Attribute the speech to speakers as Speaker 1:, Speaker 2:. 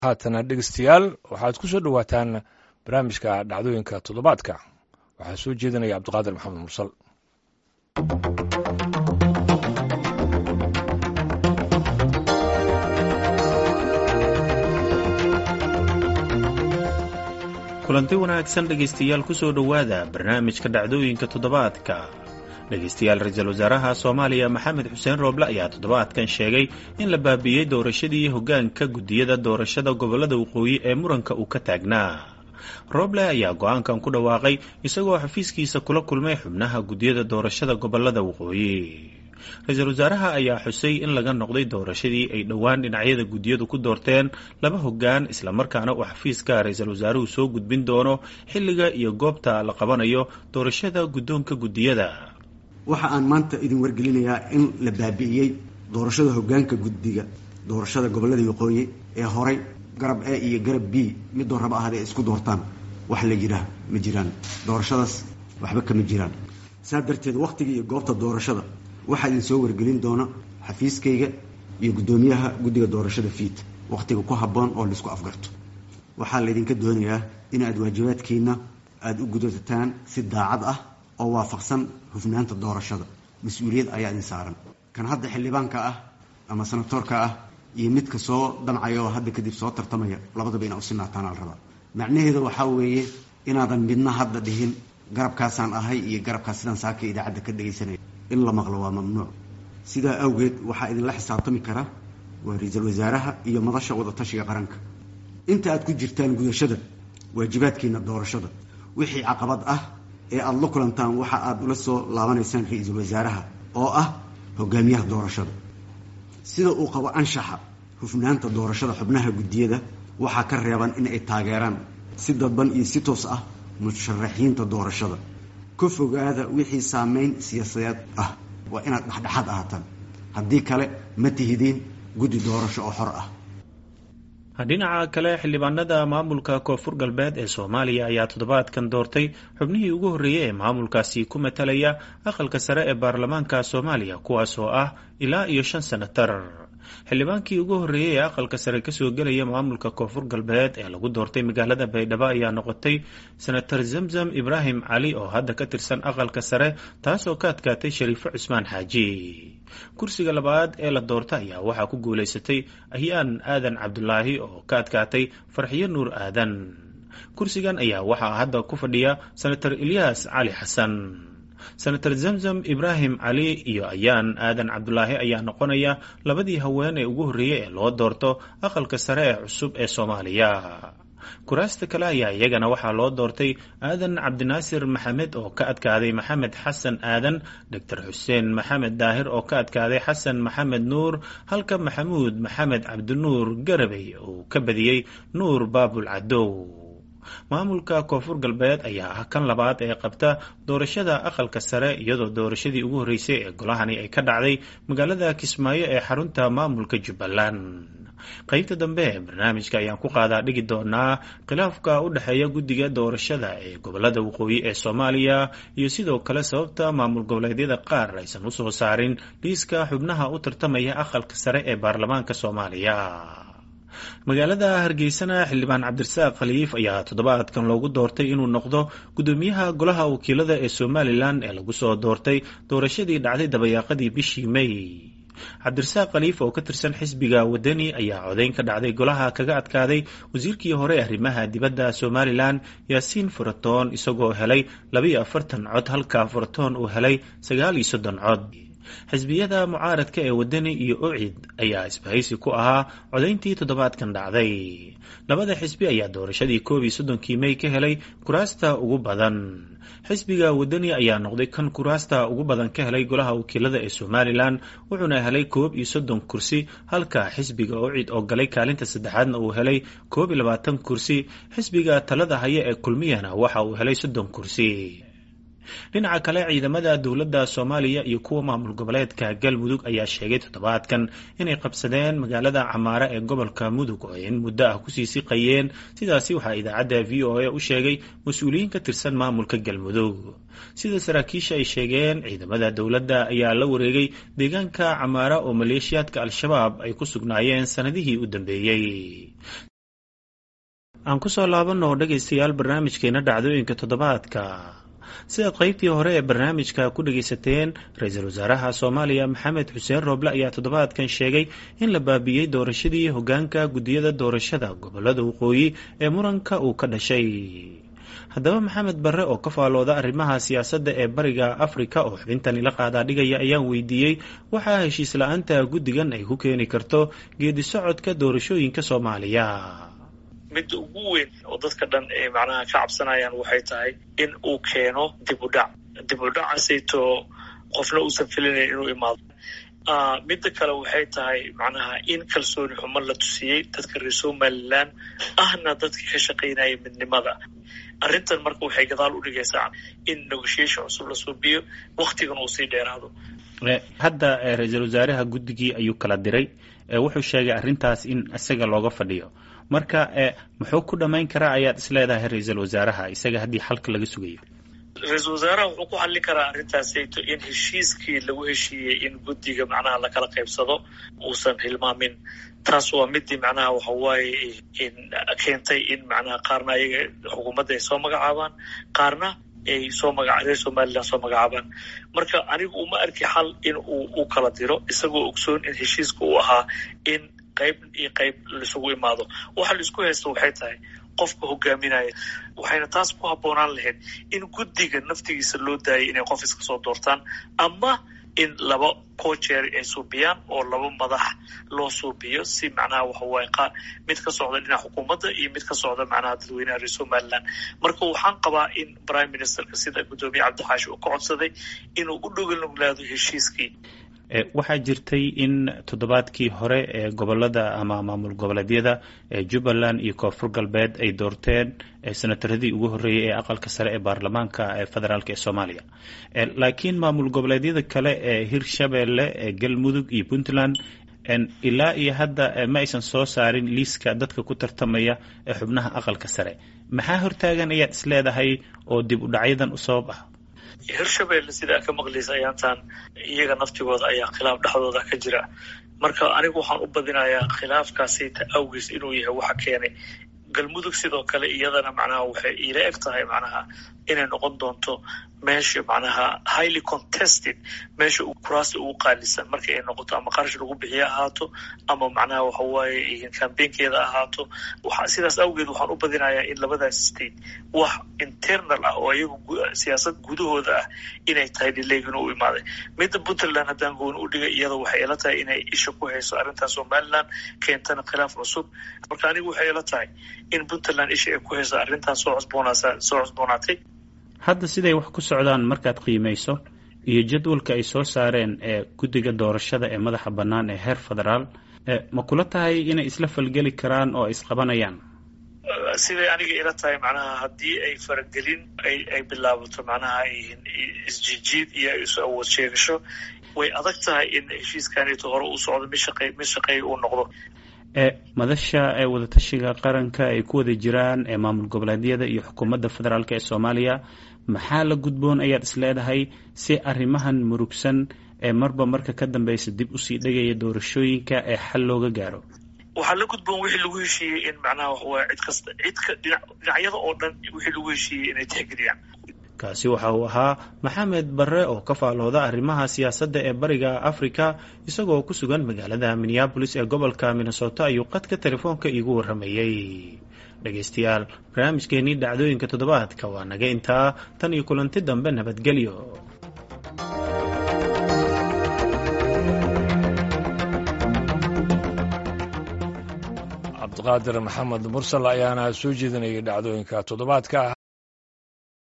Speaker 1: haatana dhegeystayaal waxaad ku soo dhowaataan barnaamijka dhacdooyinka toddobaadka waxaa soo jeedinaya cabdiqaadir maxamed mursal
Speaker 2: kulanti wanaagsan dhegaystayaal ku soo dhowaada barnaamijka dhacdooyinka toddobaadka dhegaystayaal ra-iisul wasaaraha soomaaliya maxamed xuseen rooble ayaa toddobaadkan sheegay in la baabiiyey doorashadii hoggaanka guddiyada doorashada gobollada waqooyi ee muranka uu ka taagnaa rooble ayaa go-aankan ku dhawaaqay isagoo xafiiskiisa kula kulmay xubnaha guddiyada doorashada gobollada waqooyi ra-iisul wasaaraha ayaa xusay in laga noqday doorashadii ay dhowaan dhinacyada guddiyadu ku doorteen laba hoggaan islamarkaana uu xafiiska ra-iisul wasaaruhu soo gudbin doono xilliga iyo goobta la qabanayo doorashada guddoonka guddiyada
Speaker 3: waxa aan maanta idin wargelinayaa in la baabi'iyey doorashada hoggaanka guddiga doorashada gobollada waqooyi ee horay garab e iyo garab b midoo raba ahada ay isku doortaan wax la yiraa ma jiraan doorashadaas waxba kama jiraan saa darteed wakhtiga iyo goobta doorashada waxaa idin soo wargelin doona xafiiskayga iyo guddoomiyaha guddiga doorashada fiid wakhtiga ku habboon oo laisku afgarto waxaa laydinka doonayaa in aad waajibaadkiina aada u gudataan si daacad ah oo waafaqsan hufnaanta doorashada mas-uuliyad ayaa idin saaran kan hadda xildhibaanka ah ama sanatoorka ah iyo midka soo damcaya oo hadda kadib soo tartamaya labadaba inaa usinaataan al rabaa macnaheeda waxaa weeye inaadan midna hadda dhihin garabkaasaan ahay iyo garabkaas sidaan saaka idaacadda ka dhegaysanaya in la maqlo waa mamnuuc sidaa awgeed waxaa idinla xisaabtami kara waa ra-iisul wasaaraha iyo madasha wadatashiga qaranka inta aad ku jirtaan gudashada waajibaadkiina doorashada wixii caqabad ah ee aada la kulantaan waxa aada ula soo laabanaysaan ra-iisul wasaaraha oo ah hogaamiyaha doorashada sida uu qabo anshaxa hufnaanta doorashada xubnaha guddiyada waxaa ka reeban in ay taageeraan si dadban iyo si toos ah musharaxiinta doorashada ka fogaada wixii saameyn siyaasadeed ah waa inaad dhexdhexaad ahaataan haddii kale ma tihidiin guddi doorasho oo xor ah
Speaker 2: dhinaca kale xildhibaanada maamulka koonfur galbeed ee soomaaliya ayaa toddobaadkan doortay xubnihii ugu horreeyey ee maamulkaasi ku matalaya aqalka sare ee baarlamaanka soomaaliya kuwaas oo ah ilaa iyo shan senatar xildhibaankii ugu horreeyey ee aqalka sare kasoo gelaya maamulka koonfur galbeed ee lagu doortay magaalada baydhabo ayaa noqotay senatar zamzam ibraahim cali oo hadda ka tirsan aqalka sare taasoo ka adkaatay shariifo cusmaan xaaji kursiga labaad ee la doorta ayaa waxaa ku guulaysatay ahyaan aadan cabdulaahi oo ka adkaatay farxiyo nuur aadan kursigan ayaa waxaa hadda ku fadhiya senatar ilyaas cali xasan senatar zamzam ibraahim cali iyo ayaan aadan cabdulaahi ayaa noqonaya labadii haween ee ugu horreeyey ee loo doorto aqalka sare ee cusub ee soomaaliya kuraasta kale ayaa iyagana waxaa loo doortay aadan cabdinaasir maxamed oo ka adkaaday maxamed xasan aadan doctor xuseen maxamed daahir oo ka adkaaday xasan maxamed nuur halka maxamuud maxamed cabdinuur garabey uu ka badiyey nuur baabul cadow maamulka koonfur galbeed ayaa ah kan labaad ee qabta doorashada aqalka sare iyadoo doorashadii ugu horreysay ee golahani ay ka dhacday magaalada kismaayo ee xarunta maamulka jubbaland qaybta dambe ee barnaamijka ayaan ku qaadaa dhigi doonaa khilaafka u dhexeeya guddiga doorashada ee gobolada waqooyi ee soomaaliya iyo sidoo kale sababta maamul goboleedyada qaar aysan u soo saarin liiska xubnaha u tartamaya aqalka sare ee baarlamaanka soomaaliya magaalada hargeysana xildhibaan cabdirasaaq khaliif ayaa toddobaadkan loogu doortay inuu noqdo guddoomiyaha golaha wakiilada ee somalilan ee lagu soo doortay doorashadii dhacday dabayaaqadii bishii may cabdirasaaq khaliif oo ka tirsan xisbiga wadani ayaa codayn ka dhacday golaha kaga adkaaday wasiirkii hore ee arrimaha dibadda somalilan yaasiin furatoon isagoo helay labayo afartan cod halka furatoon uu helay sagaal iyo soddon cod xisbiyada mucaaradka ee wadani iyo ocid ayaa isbahaysi ku ahaa codayntii toddobaadkan dhacday labada xisbi ayaa doorashadii koob iyo soddonkii mey ka helay kuraasta ugu badan xisbiga wadani ayaa noqday kan kuraasta ugu badan ka helay golaha wakiilada ee somalilan wuxuuna helay koob iyo soddon kursi halka xisbiga ocid oo galay kaalinta saddexaadna uu helay koob iyo labaatan kursi xisbiga talada haya ee kulmiyana waxa uu helay soddon kursi dhinaca kale ciidamada dowladda soomaaliya iyo kuwa maamul goboleedka galmudug ayaa sheegay toddobaadkan inay qabsadeen magaalada camaare ee gobolka mudug oo in muddo ah kusii siqayeen sidaasi waxaa idaacadda v o a u sheegay mas-uuliyiin ka tirsan maamulka galmudug sida saraakiisha ay sheegeen ciidamada dowladda ayaa la wareegay deegaanka camaara oo maleeshiyaadka al-shabaab ay ku sugnaayeen sanadihii u dambeeyey aan kusoo laabanno dhegaystayaal barnaamijkeena dhacdooyinka toddobaadka sidaad qaybtii hore ee barnaamijka ku dhegaysateen ra-iisul wasaaraha soomaaliya maxamed xuseen rooble ayaa toddobaadkan sheegay in la baabiiyey doorashadii hogaanka guddiyada doorashada gobolada waqooyi ee muranka uu ka dhashay haddaba maxamed barre oo ka faalooda arrimaha siyaasadda ee bariga afrika oo xubintani la qaadaa dhigaya ayaan weydiiyey waxaa heshiis la-aanta guddigan ay ku keeni karto geedi socodka doorashooyinka soomaaliya
Speaker 4: midda ugu weyn oo dadka dhan ay macnaha ka cabsanayaan waxay tahay in uu keeno dib u dhac dib u dhacaasayto qofna uusan filinayn inuu imaado midda kale waxay tahay macnaha in kalsooni xumo la tusiyey dadka reer somalilan ahna dadka ka shaqaynaya midnimada arrintan marka waxay gadaal u dhigaysaa in negotiation cusub la suubiyo waktigan uu sii dheeraado
Speaker 2: hadda ra-iisul wasaaraha guddigii ayuu kala diray wuxuu sheegay arrintaas in isaga looga fadhiyo marka muxuu ku dhammayn karaa ayaad isleedahay ra-iisul wasaaraha isaga haddii xalka laga sugayo
Speaker 4: ra-iisul wasaaraha wuxuu ku xallin karaa arrintaasayto in heshiiskii lagu heshiiyey in guddiga macnaha lakala qaybsado uusan hilmaamin taas waa midii macnaha waxa waaye keentay in macnaha qaarna ayaga xukuumadda ay soo magacaabaan qaarna ay soo maga reer somalilan soo magacaabaan marka anigu uma arki xal in uu u kala diro isagoo ogsoon in heshiiska uu ahaa in qayb iyo qayb laisugu imaado waxa laisku haysta waxay tahay qofka hogaaminaya waxayna taas ku habboonaan lahayd in guddiga naftigiisa loo daayay inay qof iska soo doortaan ama in laba cojeer ay suubiyaan oo laba madax loo suubiyo si macnaha waxa waaye qa mid ka socda dhinaca xukuumadda iyo mid ka socda macnaha dadweynaha reer somaliland marka waxaan qabaa in prime ministerka sida guddoomiye cabdixaashi uu ka codsaday inuu u dhogolnuglaado heshiiskii
Speaker 2: waxaa jirtay in toddobaadkii hore ee gobolada ama maamul goboleedyada ee jubbaland iyo koonfur galbeed ay doorteen senataradii ugu horreeyey ee aqalka sare ee baarlamaanka ee federaalk ee soomaaliya laakiin maamul goboleedyada kale ee hirshabeelle ee galmudug iyo puntland ilaa iyo hadda ma aysan soo saarin liiska dadka ku tartamaya ee xubnaha aqalka sare maxaa hortaagan ayaad isleedahay oo dib u dhacyadan u sabab ah
Speaker 4: hirshabelle sidaa ka maqlaysa ayaantan iyaga naftigooda ayaa khilaaf dhexdooda ka jira marka anigu waxaan u badinayaa khilaafkaasita awgiis inuu yahay waxa keenay galmudug sidoo kale iyadana macnaha waxay iila eg tahay macnaha inay noqon doonto meesha macnaha highly contested meesha kuraasta ugu qaalisan markii ay noqoto ama qarash lagu bixiye ahaato ama macnaha waxa waaye cambaynkeeda ahaato sidaas awgeed waxaan u badinayaa in labadaas state wax internal ah oo iyagu siyaasad gudahooda ah inay tahay dhileegin u imaaday midda puntland haddaan gooni u dhigay iyada waxay ila tahay inay isha ku hayso arrintan somaliland keentana khilaaf cusub marka anigu waxay ila tahay in puntland isha ay ku hayso arrintan soo cusboonaasa soo cusboonaatay
Speaker 2: hadda siday wax ku socdaan markaad qiimayso iyo jadwalka ay soo saareen ee guddiga doorashada ee madaxa bannaan ee heer federaal ma kula tahay inay isla falgeli karaan oo ay isqabanayaan
Speaker 4: siday aniga ila tahay macnaha haddii ay faragelin ay bilaabato macnaha isjijiid iyo isu awood sheegasho way adag tahay in heshiiskaneeto hore uu socdo mid shaqey mid shaqeeya uu noqdo
Speaker 2: madasha ee wadatashiga qaranka ay ku wada jiraan ee maamul goboleedyada iyo xukuumadda federaalk ee soomaaliya maxaa la gudboon ayaad isleedahay si arrimahan murugsan ee marba marka ka dambeysa dib usii dhegaya doorashooyinka ee xal looga gaaro
Speaker 4: waxaa la gudboon wixii lagu heshiiyey in macnaha waxawaya cid kasta cidka dhinacyada oo dhan wixii lagu heshiiyey inay tixgeliyaan
Speaker 2: kaasi waxa uu ahaa maxamed barre oo ka faalooda arrimaha siyaasadda ee bariga afrika isagoo ku sugan magaalada minneabolis ee gobolka minnesota ayuu qadka telefoonka iigu warramayey dhegaystayaal barnaamijkeenii dhacdooyinka toddobaadka waa naga intaa tan iyo kulanti dambe nabadgelyo
Speaker 1: cabdiqaadir maxamed mursal ayaana soo jeedinayay dhacdooyinka toddobaadka